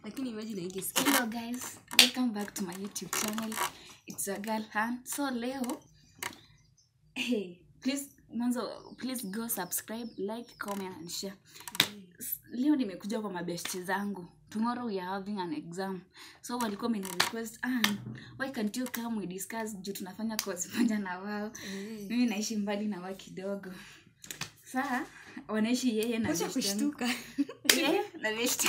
lakini imagine ingesikia hello guys welcome back to my youtube channel it's a girl han so leo hey, please mwanzo please go subscribe like comment and share S- leo nimekuja kwa mabeshte zangu tomorrow we are having an exam so walikuwa wameni request "Ann, why can't you come we discuss juu tunafanya course moja na wao mimi naishi mbali na wao kidogo saa wanaishi yeye na acha beshte yangu. kushtuka Yeye na beshte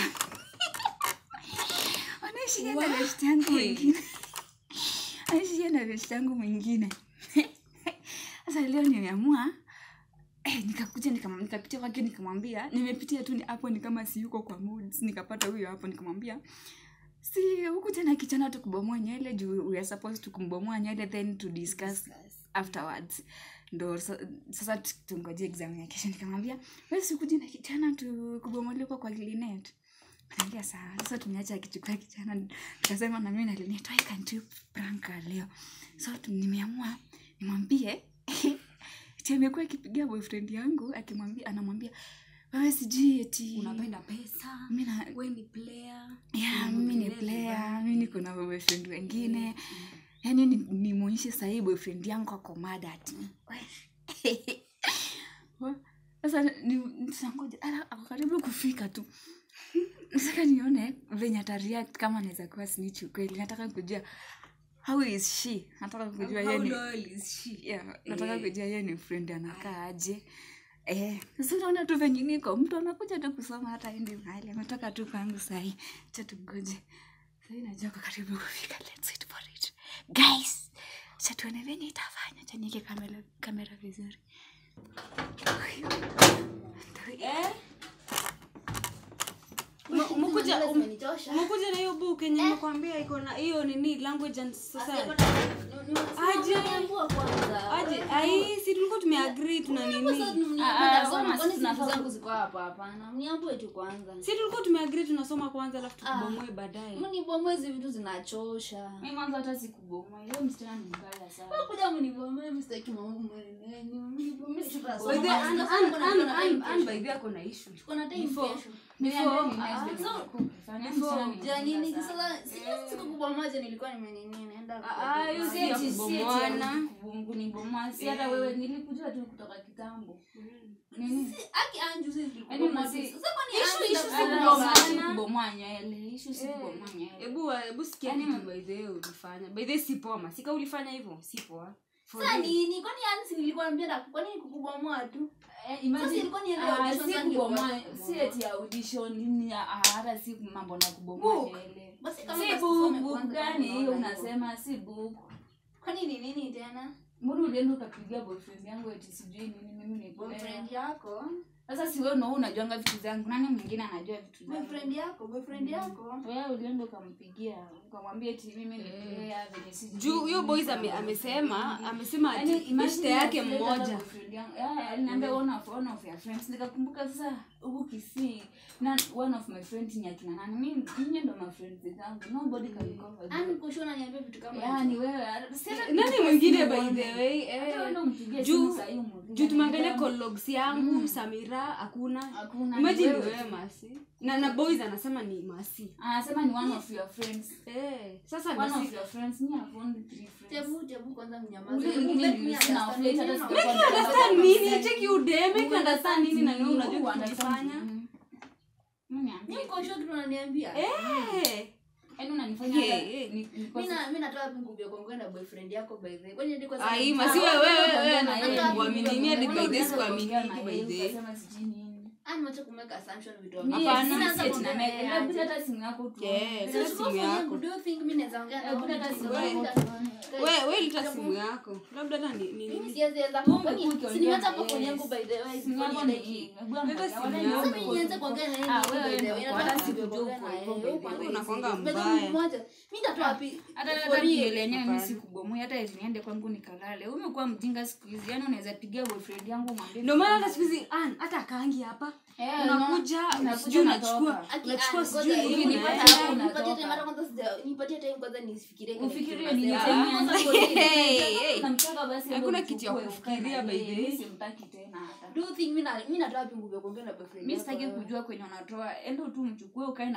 wanaishi yeye na beshte yangu mwingine anaishi yeye na beshte yangu mwingine sasa leo nimeamua eh, nikakuja nikam- nikapitia kwake nikamwambia nimepitia tu ni hapo ni kama si yuko kwa moods nikapata huyo hapo nikamwambia si huku tena kichana tukubomoa nywele juu we are supposed to kumbomoa nywele then to discuss afterwards ndo sa- sasa tu- tungoje exam ya kesho nikamwambia we sikuji na kichana tukubomolewa kwa linet Akaambia sawa sasa tumeacha akichukua kichana tukasema na mimi na linet why can't you prank her leo so tu- nimeamua nimwambie ti amekuwa akipigia boyfriend yangu akimwambia anamwambia wewe sijui eti unapenda pesa mi na we ni player yeah, mimi ni player mi niko na boyfriend wengine yaani ni- nimwonyeshe sahii boyfriend yangu ako mada ati Wa- sasa ni- tutangoja ala, ako karibu kufika tu nataka nione venye atareact kama anaweza kuwa snitch ukweli nataka kujua how is she nataka kujua yeye How ni loyal is she? yeah, nataka Eh. kujua yeye ni friend anakaa aje Eh, sasa unaona tu venye niko mtu anakuja tu kusoma hata endi mahali ametoka tu kwangu sahii cha tugoje sahii najua kwa karibu kufika let's wait for it guys cha tuone venye itafanya cha nieke kamera, kamera vizuri Eh? Ume- umekuja ume- umekuja na hiyo book yenye nimekwambia iko na hiyo nini language and society aje aje ai si tulikuwa tumeagree tuna nini mniambue tu kwanza si tulikuwa tumeagree tunasoma kwanza alafu tukubomoe baadaye mnibomoe hizi vitu zinachosha mi mwanzo hata sikubomoa hiyo msichana ni mbaya sana kuja mnibomoe msitaki mwenyenyu mnibomoe By the way, Ann- Ann- Ann- Ann- Ann by the way ako na issue kuna time Before- kesho Before- Before- ah, so- Fanya msichana ni Ja, nini mbaya sana. sasa sijui siku kubwa moja nilikuwa nimenini naenda Ah, ah, hiyo si ya Si eti- si eti kubomoana. ya kubu- kunibomoa si hata wewe nilikujua tu kutoka kitambo nini aki anju sisi Yaani tulikuwa masi- sasa kwani Issue- Anju issue si ndo- kubomoa, si kubomoana. kubomoa nywele issue si kubomoa nywele hebu hebu sikia Yaani- kitu by the way ulifanya by the way si poa masika ulifanya hivyo si poa For Sasa real. nini kwani ansi nilikuwa naambia kwani kukubomoa tu Eh, imagine- Sasa ilikuwa ni ile ah, audition si sasa kubomoa nilikuwa si eti audition nini ah, hata si mambo na kubomoa Book. nywele basi kama si basi book tusome book kwanza gani kama hiyo unaona hivyo. unasema si book kwani ni nini tena mbona ulienda ukapigia boyfriend yangu eti sijui nini mimi ni player? boyfriend yako sasa si wewe ndio unajuanga vitu zangu nani mwingine anajua vitu zangu boyfriend yako boyfriend yako wewe ulienda ukampigia ukamwambia eti mimi ni player venye sijui juu huyo nini, boys sana ame, boyfriend amesema mwingine. amesema Yaani, ati imagine beshte yake nilileta mmoja boyfriend yangu. Yeah, aliniambia one of one of your friends nikakumbuka sasa huku kisii na one of my friends ni akina nani mimi ninyi ndo my friends zangu nobody can cover ani them. kushona niambia vitu kama Yeah, hizo. ni wewe si hata nani nikipiga mwingine simu by uone. the way Hata eh, wewe ndo umpigie juu- simu sahii umuulize, juu tumeangalia niambia, collogs yangu samira hakuna Hakuna, imagine ni ni wewe wewe tu. masi na na boys anasema ni masi anasema ni one of your friends eh, sasa one of masi your friends me have only three friends tebu tebu kwanza mnyamaze Ule Hebu mwingine let me nilisema understand affiliate hata neno. sikuwa Make you understand nini cheki ude make you understand nini na wewe Who unajua understands kufanya nini? Mimi niambie. Nyinyi mko sure kitu unaniambia eh Yaani unanifanya Hey, hata hey. ni- nikose- Mimi na mimi natoa wapi nguvu ya kuongea na boyfriend yako by the way kwani hadi kwanza ai ni- masi Ah, wewe wewe Unaongea wewe na yeye, Hata kuamini hadi unaongea by this na kuamini yeye, by the ukasema sijui nini. ah, nimeacha kumeka assumption vitu Mimi Hapana, Mimi naanza si eti kuongea na na yeye, yeye hebu aje. hata simu yako tuone. Yes. So, Hata siku simu moja, yako. do you think mimi naweza ongea na Hebu wewe? hata simu Guys, yako guys, tuone. wewe wewe lita simu yako labda hata ni ni mimi nini siwezi weza Wewe kwani umekuwa si nimeacha ukiongea hapo na phone yeye. yangu by the way Simu kwani yako ni ile hii. hii. Hebu Leta angalia, simu wala yako. Sasa ni mimi nianze kuongea na yeye Ah, by wewe the way. ndio Nataka hata kuongea sikujua na uko yeye. hivyo by the way. Uko Unakuanga hivi. By the mbaya. way, mmoja. Mimi nitatoa wapi hata hata for real? nywele yenyewe mimi Hapana. sikubomoi hata eti niende kwangu nikalale Wewe umekuwa mjinga siku hizi yaani unaweza pigia boyfriend yangu mwambie ndio maana hata siku hizi an hata akaangi hapa Eh, unakuja unakuja sijui unatoka. unachukua Aki- unachukua ah, sijui ngoja, nini hivi nipate nipatie- hapo nipatie unatoka. time hata kwanza sija- nipatie time kwanza nisifikirie kile Ufikirie kitu nini nasema. tena? Kwanza for real. Hey, hey. Namtaka basi Hakuna ndio kitu ya uchukue, kufikiria ukae na by yeye. the way. Mimi simtaki tena hata. Do you think mimi na- mimi natoa wapi nguvu ya kuongea na boyfriend mi yako sitaki wewe? kujua kwenye unatoa endo tu mchukue ukae na yeye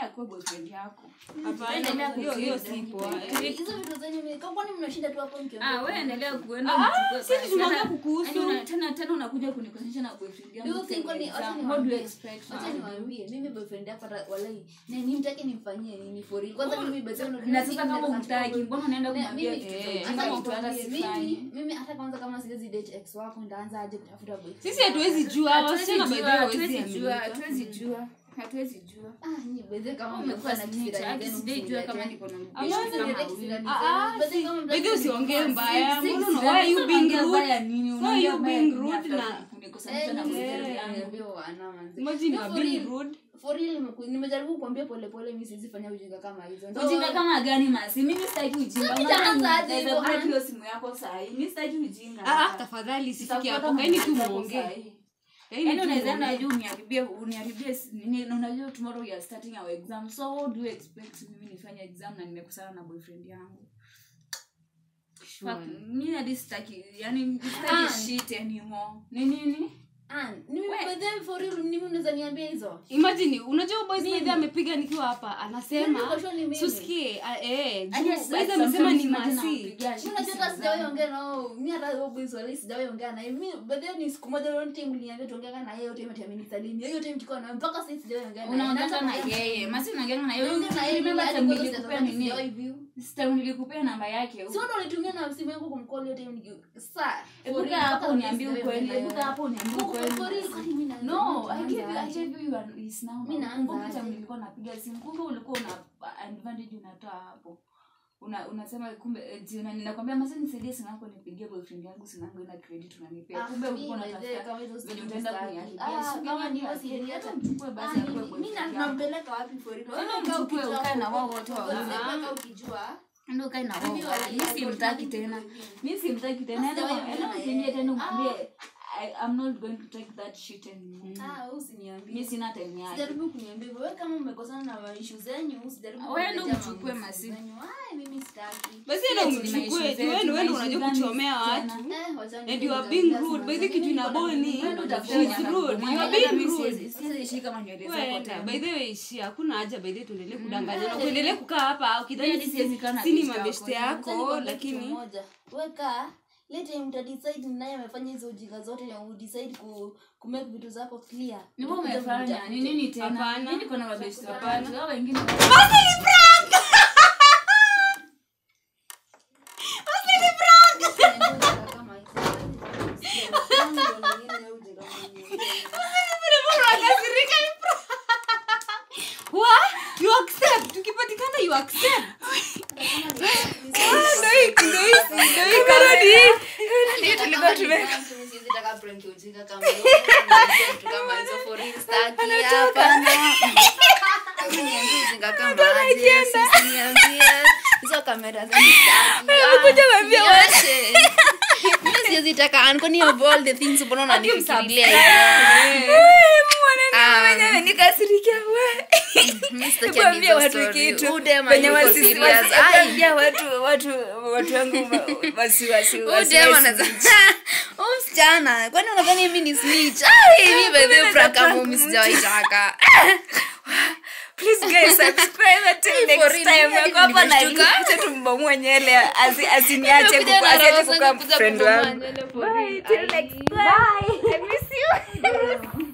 yeye akuwe boyfriend yako hapana hiyo hiyo si poa Eh, hizo vitu zenye mimi- kwa- kwani mnashinda tu hapo mkiongea? Ah, wewe endelea kuenda Ah, uchukue sisi basi. tunaongea Hata- kukuhusu. yaani una- tena tena unakuja kunikosesha na boyfriend yangu Do you think same kwani- wacha exam. niwaambie- What do you expect? wacha niwaambie, mimi boyfriend yako hata walai na nimtake nimfanyie nini for real kwanza mimi by the way, na sasa kama mimi- umtaki mbona unaenda Ne- kumwambia mimi- kitu cha eh, ujinga hata mtu hata nikwambie, sifanyi? mimi- mimi hata kwanza kama siwezi date ex wako ndaanza aje kutafuta boyfriend sisi hatuwezi jua Hatuwezi wasichana by the way jua, hawezi hatuwezi jua, aminika. hatuwezi jua, hatuwezi jua. ah nyinyi by the way, kama Umekuwa mmekuwa na snitch, kisirani hadi zenu, sijai jua kama msiniletee. niko na Ama mpenzi Msiniletee kama kisirani huyu. zenu. Ah, ah, By the way, si- kama by the way mtaki usiongee kunifanya, mbaya si- si- mbona si- why you Sasa being unaongea rude baya nini? Why Unaongea you baya being nini rude after na- kunikosanisha Eh, na nyinyi boyfriend msiniletee yangu? niambie wana manzi. imagine you No, are for being real. rude For real, nimeku- nimejaribu kuambia polepole mi siwezi fanya ujinga kama hizo Ndo- ujinga kama gani masi mimi sitaki ujinga Sasa Unajua nitaanza aje naweza hivyo, break ah? hiyo simu yako sahi mi sitaki ujinga ah ah, tafadhali sifiki Nitafuata hapo kaini tu mambo yako muongee sahi. Kaini Yaani tu unaweza muongee. enda juu uniharibie uniharibie s- nini na unajua tomorrow you are starting our exam so what do you expect mimi nifanye exam na nimekusana na boyfriend yangu Sure. Fuck, mimi hadi sitaki yani Ah. sitaki shit anymore ni nini Ah, ni- We- by the way, for real, ni mimi unaweza niambia hizo imagine unajua boys baadhi amepiga nikiwa hapa anasema Niko sure ni mimi. susikie ah, eh Hadi juu sasa baadhi amesema ni sometimes masi nampigia shit Mi unajua simu hata sijawahi zangu. ongea nao mi hata huyo boys wala sijawahi ongea naye mi by the way ni siku moja leo time uliniambia tuongea na yeye yote yote amenisalimia hiyo time tulikuwa naye mpaka sasa sijawahi ongea naye unaongea na hata- yeye masi unaongea na yeye Naongea na yeye, remember hadi time kwanza nilikupea sijataka nini sijawahi view. time nilikupea namba yake Si wewe ndo ulitumia na simu yangu kumcall hiyo time niki- Sasa, for ebuka real, hapo mpaka uniambie sijawahi ukweli ongea ebuka naye. hapo uniambie For- ukweli for real, kwani mi na- no i naanza gave you i aje? gave you your his number Mi naanza kumbuka aje? time nilikuwa napiga simu kumbe ulikuwa una advantage unatoa hapo una unasema kumbe eh, jiona ninakwambia masa nisaidie simu yako nipigie boyfriend yangu simu yangu ina credit unanipea Ah, kumbe ulikuwa mi by the way, unatafuta kama hizo venye simu utaenda sitaki. kuniharibia Ah, Si kama ni ungeniambia, wasi heri, hata hata- mchukue basi Ah, akuwe mi- mi boyfriend na- yako. nampeleka wapi for real? Wewe Wewe mchukue, ukijua ukae na huko, wao wote huko, wawili. mpaka ukijua ndio ukae na wao Mimi wawili. wali- mi I got simtaki nothing to tena do with him. mi simtaki tena Sasa wewe Enda- enda mbona ukimbie yeye? tena umwambie I- I'm not going to take that shit anymore. Ah, wewe usiniambie. mi sina time yake Sijaribu kuniambia hivyo. Wewe kama mmekosana na issue zenyu, usijaribu Wewe ndo kuniletea mchukue mambo masimu. zenyu. Ai, mimi sitaki. basi enda Yes, ni maishu umchukue zetu, wewe wewe maishu unajua gani kuchomea tena? watu Eh, wacha and niende you are nitafuta being simu rude by the zangu. kitu Mimi ina niko na boni mimi Wewe ndo ndo utafuta she's mwanamke. rude you Mwanamke are being mimi rude siwezi- siwezi shika manywele zako Wewe enda, tena. by the way ishia hakuna haja by the way tuendelee kudanganyana Eh. kuendelee kukaa hapa Mimi ukidhani hadi siwezi kaa na si ni beshte mabeshte yako. Acha yako nikwambie kitu lakini moja. Weka lete mtadecide ni naye amefanya hizo ujinga zote na udecide ku, ku make vitu zako clear. Ni wewe Utakuja umefanya kunitafute. ni nini tena Hapana. mi niko na mabeshte Hapana. watatu hao wengine Kama hizo. Ujinga mwingine, ujinga mwingine. unakasirika ni pro- What? You accept tukipatikana you accept Ah, ndo hii- ndo hii- ndo hii kamera. Ndio tulikuwa tume- mwenyewe nikasirikia we kuambia watu kitu venye wasisi- wasi- kuambia watu watu watu wangu wa- wasiwasi wasiwasi msichana kwani unadhani mi ni snitch? Ai, mi by the way, prank kama mi sijawaitaka. please guys subscribe until For next real, time mimi hadi Nako hapa na nimeshtuka. acha tumbomoe nywele asi- asiniache Nimekuja kuku- na asiache roho kukuwa sana kuja friend kubomoa wangu nywele for bye real. till Ai. next time i miss you